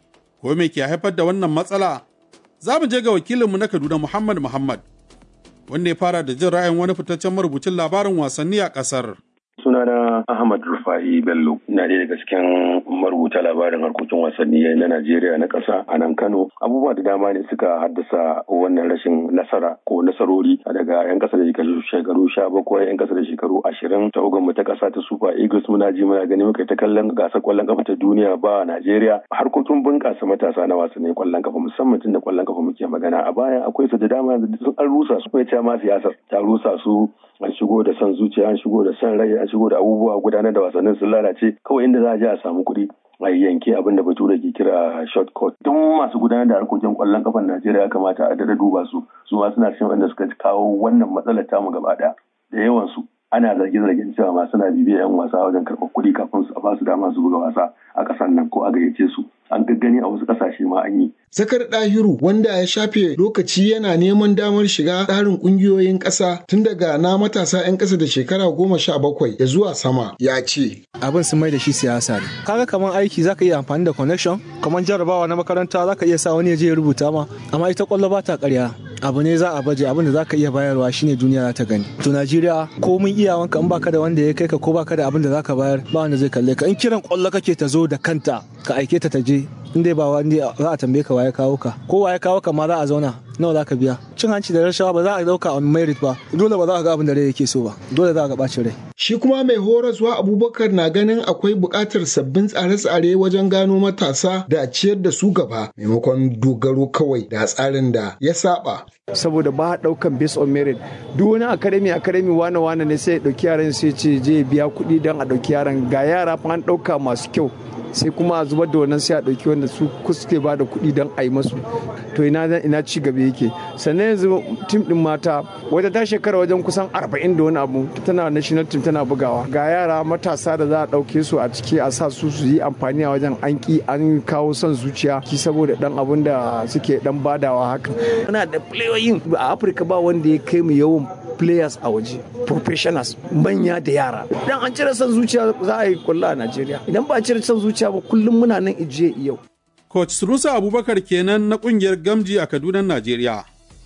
Ko me ke haifar da wannan matsala? Za mu je ga wakilinmu na Kaduna Muhammad Muhammad. wanda ya fara da jin ra'ayin wani fitaccen marubucin labarin wasanni a ƙasar. sunana Ahmad Rufa'i Bello ina ɗaya daga cikin marubuta labarin harkokin wasanni na Najeriya na ƙasa a nan Kano abubuwa da dama ne suka haddasa wannan rashin nasara ko nasarori daga 'yan ƙasa da shekaru sha bakwai 'yan ƙasa da shekaru ashirin ta mu ta ƙasa ta Super Eagles muna ji muna gani muka ta kallon gasar ƙwallon ƙafa ta duniya ba Najeriya harkokin bunƙasa matasa na wasannin ƙwallon ƙafa musamman tun da ƙwallon ƙafa muke magana a baya akwai su da dama sun an rusa su kuma ma siyasar ta rusa su an shigo da son zuciya an shigo da son rai an shigo da abubuwa gudanar da wasannin sun lalace kawai inda za a je a samu kuɗi a yanke abin da bature ke kira short cut don masu gudanar da harkokin kwallon kafan najeriya ya kamata a dada duba su su ma suna cikin wanda suka kawo wannan matsalar tamu gaba ɗaya da yawan su ana zarge-zargen cewa ma suna bibiyar 'yan wasa wajen karɓar kuɗi kafin su ba su dama su buga wasa a ƙasar nan ko a gayyace su an gaggani a wasu ƙasashe ma an yi. Zakar Dahiru wanda ya shafe lokaci yana neman damar shiga tsarin ƙungiyoyin ƙasa tun daga na matasa 'yan ƙasa da shekara goma sha bakwai ya zuwa sama ya ce. Abin sun mai da shi siyasa ne. Kaga kamar aiki zaka iya amfani da connection, kamar jarabawa na makaranta zaka iya sa wani ya je ya rubuta ma, amma ita ƙwallo ba ta ƙarya. abu ne za a baje abin da za ka iya bayarwa shine duniya za ta gani to najeriya ko mun iyawanka in baka da wanda ya kai ka ko baka da abin da za ka bayar ba wanda zai kalle ka in kiran kwallo kake ta zo da kanta ka aike ta ta je in dai ba wani za a tambaye ka waye kawo ka ko waye kawo ka ma za a zauna nawa za ka biya cin hanci da rashawa ba za a dauka on merit ba dole ba za a ga abin da rai yake so ba dole za a ga bacin rai shi kuma mai horaswa abubakar na ganin akwai buƙatar sabbin tsare-tsare wajen gano matasa da ciyar da su gaba maimakon dogaro kawai da tsarin da ya saba saboda ba a daukan based on merit duk wani academy academy wane wane ne sai ya dauki yaran sai ce je biya kuɗi don a dauki yaran ga yara fa an dauka masu kyau sai kuma a zubar da wannan sai a ɗauki wanda su suke ba da kuɗi don a yi masu to ina ina ci gaba yake sannan yanzu tim din mata wata ta shekara wajen kusan arba'in da wani abu tana national team tana bugawa ga yara matasa da za a ɗauke su a ciki a sa su su yi amfani a wajen an ki an kawo son zuciya ki saboda dan abun da suke dan badawa haka muna da playoyin a afirka ba wanda ya kai mu yawan players a waje professionals manya da yara dan an cire son zuciya za a yi kulla a Najeriya idan ba a cire son zuciya ba kullum muna nan ijiye yau coach Sunusa Abubakar kenan na kungiyar Gamji a Kaduna Najeriya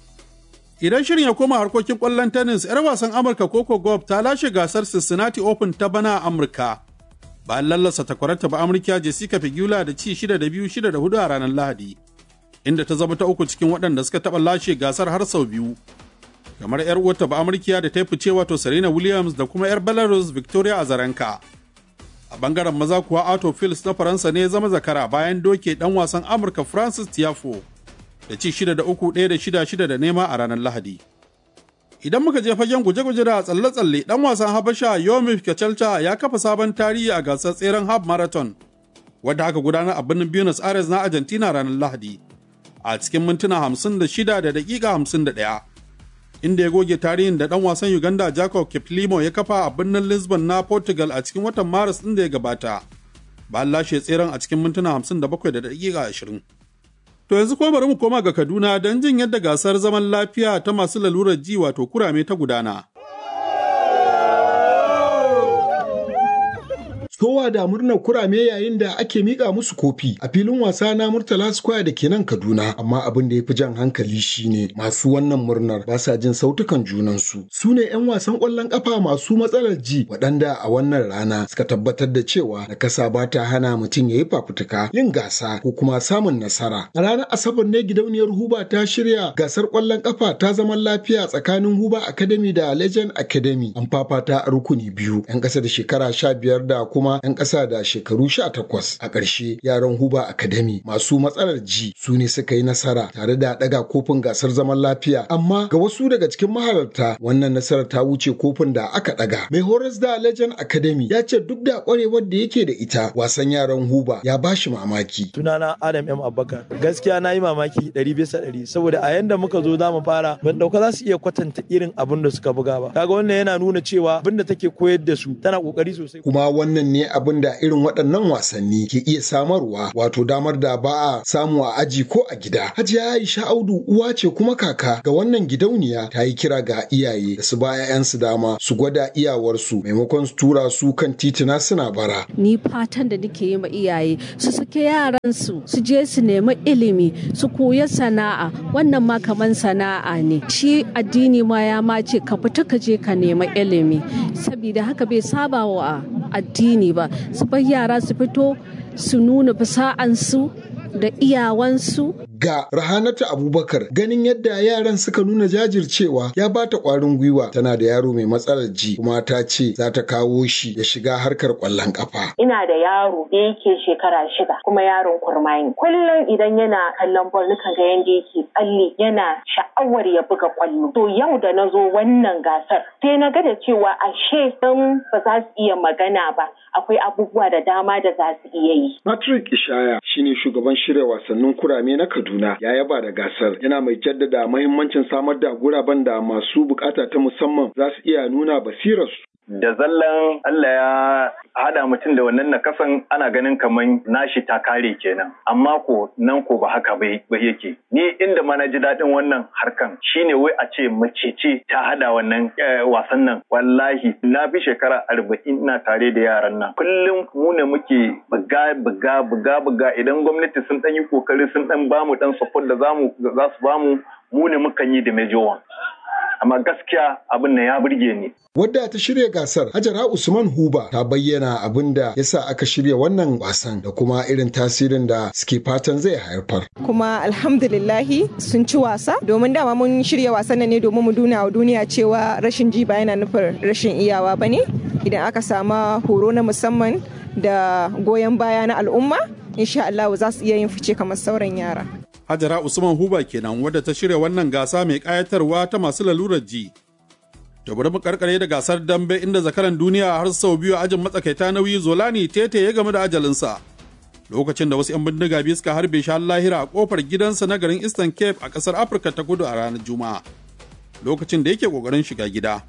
Idan shirin ya koma harkokin kwallon tennis 'yar wasan Amurka Coco Gauff ta lashe gasar Cincinnati Open ta bana a Amurka. Bayan lallasa takwararta ba Amurka Jessica Pegula da ci 6 da 2 6 da 4 a ranar Lahadi. Inda ta zama ta uku cikin waɗanda suka taɓa lashe gasar har sau biyu. kamar 'yar uwarta ba amurkiya da ta fice wato serena williams da kuma 'yar belarus victoria azarenka a bangaren maza kuwa Otto Phils na faransa ne ya zama zakara bayan doke dan wasan amurka francis tiafo da ci shida da uku ɗaya da shida shida da nema a ranar lahadi idan muka je fagen guje-guje da tsalle-tsalle dan wasan habasha yomif kacalca ya kafa sabon tarihi a gasar tseren half marathon wadda aka gudanar a birnin buenos aires na argentina ranar lahadi a cikin mintuna 56 da dakika 51 inda ya goge tarihin da dan wasan Uganda Jacob Kiplimo ya kafa a birnin Lisbon na Portugal a cikin watan Maris ɗin da ya gabata. Bayan lashe tseren a cikin mintuna 57 da daƙiƙa 20. To yanzu kuma bari mu koma ga Kaduna don jin yadda gasar zaman lafiya ta masu lalurar ji wato kurame ta gudana. Sowa da murnar kurame yayin da ake mika musu kofi a filin wasa na Murtala Square da ke nan Kaduna, amma abin da ya fi jan hankali shine masu wannan murnar ba sa jin sautukan junansu. Su ne 'yan wasan ƙwallon ƙafa masu matsalar ji waɗanda a wannan rana suka tabbatar da cewa nakasa ba ta hana mutum ya yi fafutuka yin gasa ko kuma samun nasara. A ranar Asabar ne gidauniyar Huba ta shirya gasar ƙwallon ƙafa ta zaman lafiya tsakanin Huba Academy da Legend Academy. An fafata a rukuni biyu, 'yan ƙasa da shekara sha biyar da kuma dama 'yan ƙasa da shekaru sha takwas a ƙarshe yaran Huba Academy masu matsalar ji su ne suka yi nasara tare da ɗaga kofin gasar zaman lafiya amma ga wasu daga cikin mahalarta wannan nasarar ta wuce kofin da aka ɗaga. Mai horas da Legend Academy ya ce duk da ƙwarewar da yake da ita wasan yaran Huba ya bashi mamaki. Sunana Adam M. Abubakar. Gaskiya na yi mamaki ɗari bisa ɗari saboda a yanda muka zo za mu fara ban ɗauka za su iya kwatanta irin abin da suka buga ba. Kaga wannan yana nuna cewa abin da take koyar da su tana ƙoƙari sosai. Kuma wannan ne abin da irin waɗannan wasanni ke iya samarwa wato damar da ba a samu a aji ko a gida. Hajiya Aisha Audu uwa ce kuma kaka ga wannan gidauniya ta yi kira ga iyaye da su ba 'ya'yansu dama su gwada iyawarsu maimakon su tura su kan titina suna bara. Ni fatan da nake yi ma iyaye su suke yaransu su je su nemi ilimi su koya sana'a wannan ma kaman sana'a ne. Shi addini ma ya ma ce ka fita ka je ka nemi ilimi saboda haka bai saba wa addini ba su bar yara su fito su nuna fasa'ansu da iyawansu. Ga Rahanatu Abubakar ganin yadda yaran suka nuna jajircewa ya ba ta ƙwarin gwiwa tana da yaro mai matsalar ji kuma ta ce za ta kawo shi ya shiga harkar ƙwallon ƙafa. Ina da yaro da yake shekara shida kuma yaron kurmani. Kullum idan yana kallon bol nukan ga yanda yake tsalle yana sha'awar ya buga ƙwallo. To yau da na zo wannan gasar sai na ga da cewa ashe dan ba za su iya magana ba akwai abubuwa da dama da za su iya yi. Patrick Ishaya shine shugaban shirya wasannin kurame na Kaduna ya yaba da gasar yana mai jaddada mahimmancin samar da guraben da masu bukata ta musamman za su iya nuna basirarsu. da zallan Allah ya hada mutum da wannan nakasan ana ganin kaman nashi ta kare kenan amma ko nan ko ba haka bai ba yake ni inda ma na ji daɗin wannan harkan shine wai a ce mace ce ta hada wannan wasan nan wallahi na fi shekara arba'in ina tare da yaran nan kullum mu ne muke buga buga buga buga idan gwamnati sun ɗan yi kokari sun ɗan bamu ɗan support da zamu za su bamu mu ne mukan yi da major one amma gaskiya abin nan ya burge ni. Wadda ta shirya gasar Hajara Usman Huba ta bayyana abin da ya sa aka shirya wannan wasan da kuma irin tasirin da suke fatan zai haifar. Kuma alhamdulillahi sun ci wasa domin dama mun shirya wasan nan ne domin mu duna wa duniya cewa rashin ji ba yana nufin rashin iyawa ba ne idan aka sama horo na musamman da goyon baya na al'umma insha Allah za su iya yin fice kamar sauran yara. Hajara Usman Huba kenan wadda ta shirya wannan gasa mai ƙayatarwa ta masu lalurar ji. To bari mu karkare da gasar dambe inda zakaran duniya har sau biyu ajin matsakaita nauyi Zolani Tete ya game da ajalinsa. Lokacin da wasu 'yan bindiga biyu suka harbe shi lahira a kofar gidansa na garin Eastern Cape a ƙasar Afirka ta kudu a ranar Juma'a. Lokacin da yake ƙoƙarin shiga gida.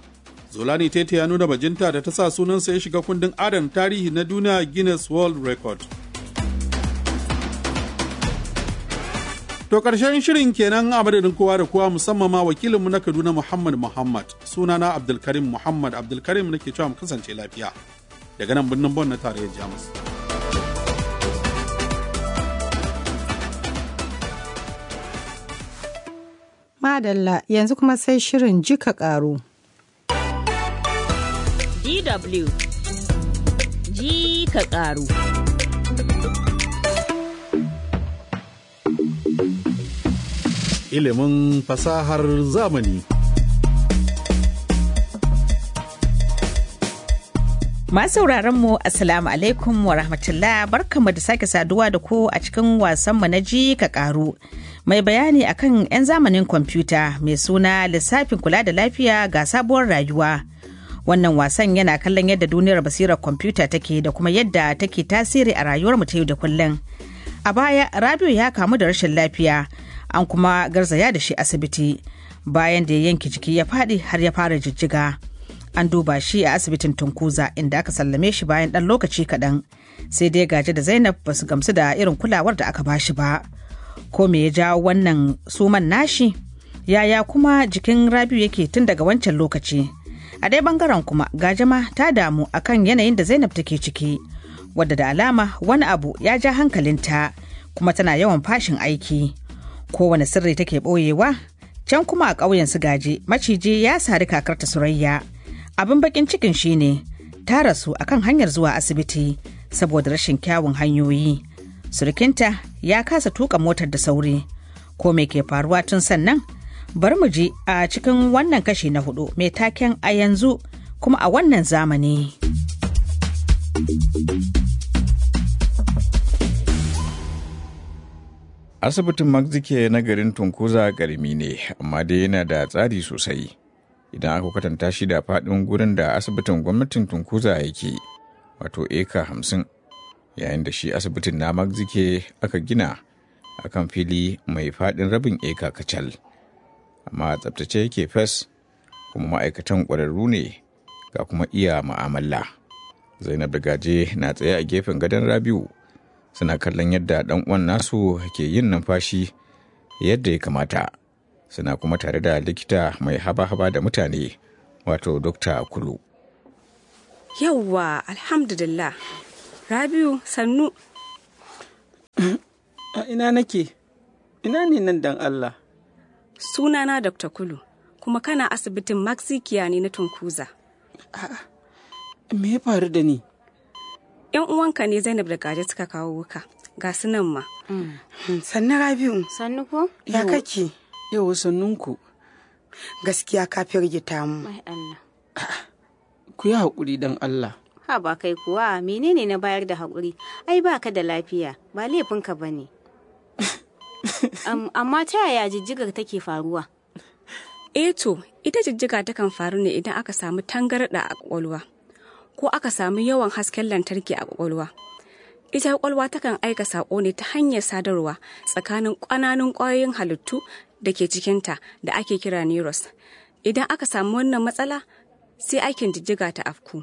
Zolani Tete ya nuna bajinta da ta sa sunansa ya shiga kundin adana tarihi na duniya Guinness World Record. To ƙarshen shirin kenan a madadin kowa da kowa musamman ma wakilinmu na Kaduna Muhammad Muhammad sunana Abdulkarim Muhammad Abdulkarim nake cewa mu kasance lafiya daga nan birnin Bon na tarayyar Jamus. Madalla yanzu kuma sai shirin jika ƙaru. DW ji ka ƙaru. ilimin fasahar zamani. Masu mu Assalamu alaikum wa rahmatullah barkamu da sake saduwa da ku a cikin wasanmu na ji ka karu. Mai bayani akan 'yan zamanin kwamfuta mai suna lissafin kula da lafiya ga sabuwar rayuwa. Wannan wasan yana kallon yadda duniyar basirar kwamfuta take da kuma yadda take tasiri a rayuwar mu ta yau da kullum. A baya, Rabiu ya kamu da rashin lafiya. an kuma garzaya da shi asibiti bayan da ya yanke jiki ya faɗi har ya fara jijjiga an duba shi a asibitin tunkuza inda aka sallame shi bayan ɗan lokaci kaɗan sai dai gaje da zainab ba su gamsu da irin kulawar da aka bashi ba ko me ya jawo wannan suman nashi yaya kuma jikin rabiu yake tun daga wancan lokaci a dai bangaren kuma gajama ta damu akan yanayin da zainab take ciki wadda da alama wani abu ya ja hankalinta kuma tana yawan fashin aiki kowane sirri take ɓoyewa can kuma a ƙauyen su gaje maciji ya sari kakarta surayya abin bakin cikin shine ta rasu akan hanyar zuwa asibiti saboda rashin kyawun hanyoyi surukinta ya kasa tuka motar da sauri ko me ke faruwa tun sannan bari mu ji a cikin wannan kashi na hudu mai taken a yanzu kuma a wannan zamani. asibitin magzike na garin tunkuza karami ne amma dai yana da tsari sosai idan aka kwatanta shi da faɗin gurin da asibitin gwamnatin tunkuza yake wato eka hamsin yayin da shi asibitin na magzike aka gina akan fili mai faɗin rabin eka kacal amma tsabtace yake fes kuma ma'aikatan ƙwararru ne ga kuma iya ma'amala zainab da gaje na tsaye a gefen gadon rabiu suna kallon yadda ɗan uwan nasu ke yin numfashi yadda ya kamata suna kuma tare da likita mai haba-haba da mutane wato dokta kulu yawwa alhamdulillah rabiu sannu a ina nake ina ne nan dan allah sunana dr kulu kuma kana asibitin maxikiya ne na tunkuza me ya faru da ni yan uwanka ne zainab da gaje suka kawo wuka ga su nan ma sannu rabiu sannu ko ya kake yau sannunku gaskiya ka firgita mu mai allah ku yi haƙuri don allah ha ba kai kuwa menene na bayar da haƙuri ai ba ka da lafiya ba laifinka ba ne um, amma ta yaya jijjigar take faruwa eh to ita jijjiga takan faru ne idan aka samu tangarɗa a ƙwaƙwalwa ko aka samu yawan hasken lantarki a ƙwaƙwalwa ita ƙwaƙwalwa takan aika saƙo ne ta hanyar sadarwa tsakanin ƙananan ƙwayoyin halittu da ke cikinta da ake kira neurons idan aka samu wannan matsala sai aikin jijjiga ta afku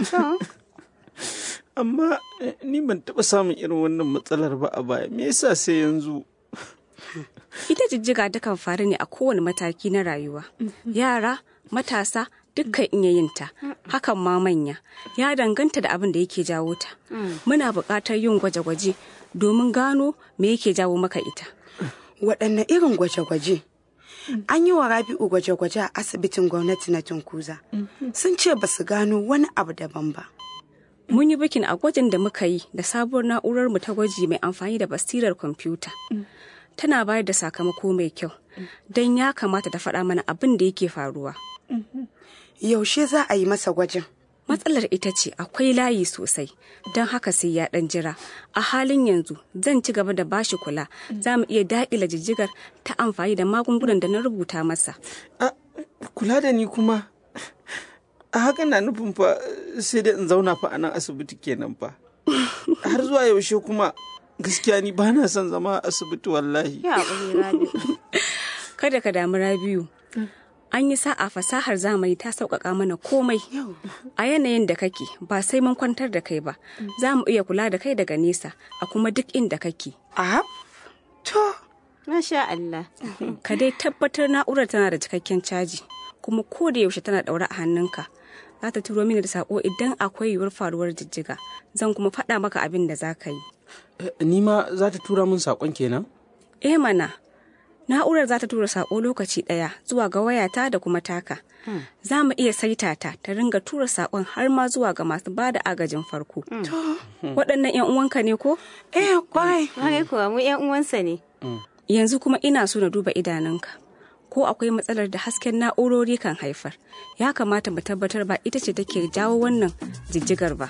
amma ni ban taɓa samun irin wannan matsalar ba a baya me yasa sai yanzu ita jijjiga takan faru ne a kowane mataki na rayuwa yara matasa dukkan iya yin ta hakan ma manya ya danganta da abin da yake jawo ta muna buƙatar yin gwaje-gwaje domin gano me yake jawo maka ita waɗanne irin gwaje-gwaje an yi wa rabi'u gwaje-gwaje a asibitin gwamnati na tunkuza sun ce ba su gano wani abu daban ba mun yi bikin a gwajin da muka yi da sabuwar na'urar mu ta gwaji mai amfani da basirar kwamfuta tana bayar da sakamako mai kyau don ya kamata ta faɗa mana abin da yake faruwa yaushe za a yi masa gwajin matsalar ita ce akwai layi sosai don haka sai ya ɗan jira a halin yanzu zan ci gaba da bashi kula za mu iya daƙila jijjigar ta amfani da magungunan da na rubuta masa kula da ni kuma a haka na nufin fa sai da in zauna fa a nan asibiti kenan fa har zuwa yaushe kuma gaskiya ni ba na son zama a asibiti wallahi kada ka damu rabiu an yi sa'a fasahar zamani ta sauƙaƙa mana komai a yanayin da kake ba sai mun kwantar da kai ba za mu iya kula da kai daga nesa a kuma duk inda kake a to masha Allah ka dai tabbatar na'urar tana da cikakken caji kuma ko da yaushe tana ɗaure a hannunka za ta turo mini da sako idan akwai yiwuwar faruwar jijjiga zan kuma faɗa maka abin da za ka yi ni ma za ta tura min saƙon kenan eh mana na'urar za ta tura sako lokaci ɗaya zuwa ga wayata da kuma taka za mu iya saita ta ta ringa tura sakon har ma zuwa ga masu ba da agajin farko waɗannan 'yan uwanka ne ko eh kwarai kwarai kuwa mu 'yan uwansa ne yanzu kuma ina so na duba idanunka ko akwai matsalar da hasken na'urori kan haifar ya kamata mu tabbatar ba ita ce take jawo wannan jijjigar ba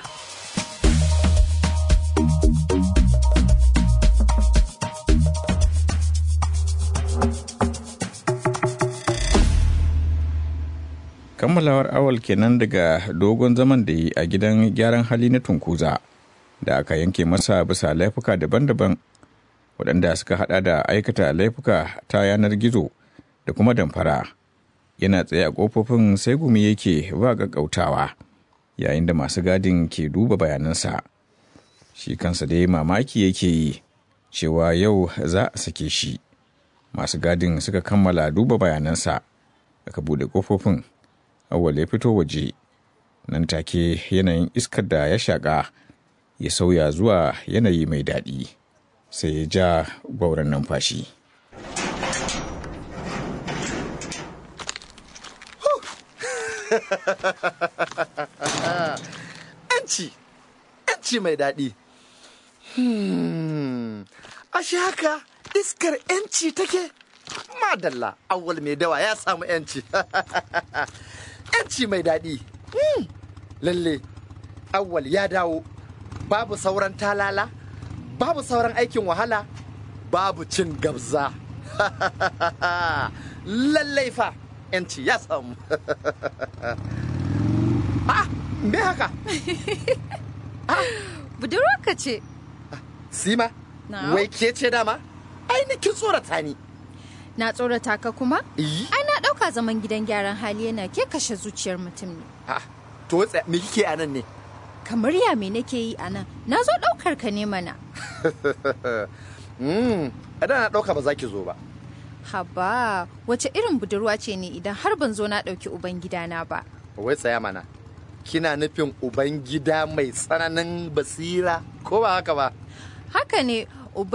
kammalawar awal kenan daga dogon zaman da yi a gidan gyaran hali na tunkuza da aka yanke masa bisa laifuka daban-daban waɗanda suka hada da aikata laifuka ta yanar gizo da kuma damfara yana tsaye a ƙofofin sai gumi yake ba gaggautawa yayin da masu gadin ke duba bayanansa shi kansa dai mamaki yake yi cewa yau za a sake shi masu gadin suka kammala duba bayanansa aka bude ƙofofin awwal ya fito waje nan take yanayin iskar da ya shaƙa ya sauya zuwa yanayi mai daɗi sai ya ja gwauron numfashi. ‘Yanci, ‘yanci mai daɗi. Ashe haka iskar ‘yanci take? Madalla, awwal mai dawa ya samu ‘yanci. ‘Yanci mai daɗi. Lalle, awwal ya dawo babu sauran talala babu sauran aikin wahala babu cin gabza lallai fa yanci ya samu ah me haka budurwarka ce sima wai ke ce dama ainihin tsorata ni na tsorata ka kuma ai na ɗauka zaman gidan gyaran hali yana ke kashe zuciyar mutum ne ah to me kike a nan ne kamar ya me nake yi a nan na zo ɗaukar ka ne mana Mm, na ɗauka ba za ki zo ba. Haba, wace irin budurwa ce ne idan har ban zo na ɗauki Ubangidana ba. Wai tsaya mana, kina nufin Ubangida mai tsananin basira ko ba haka ba? Haka ne,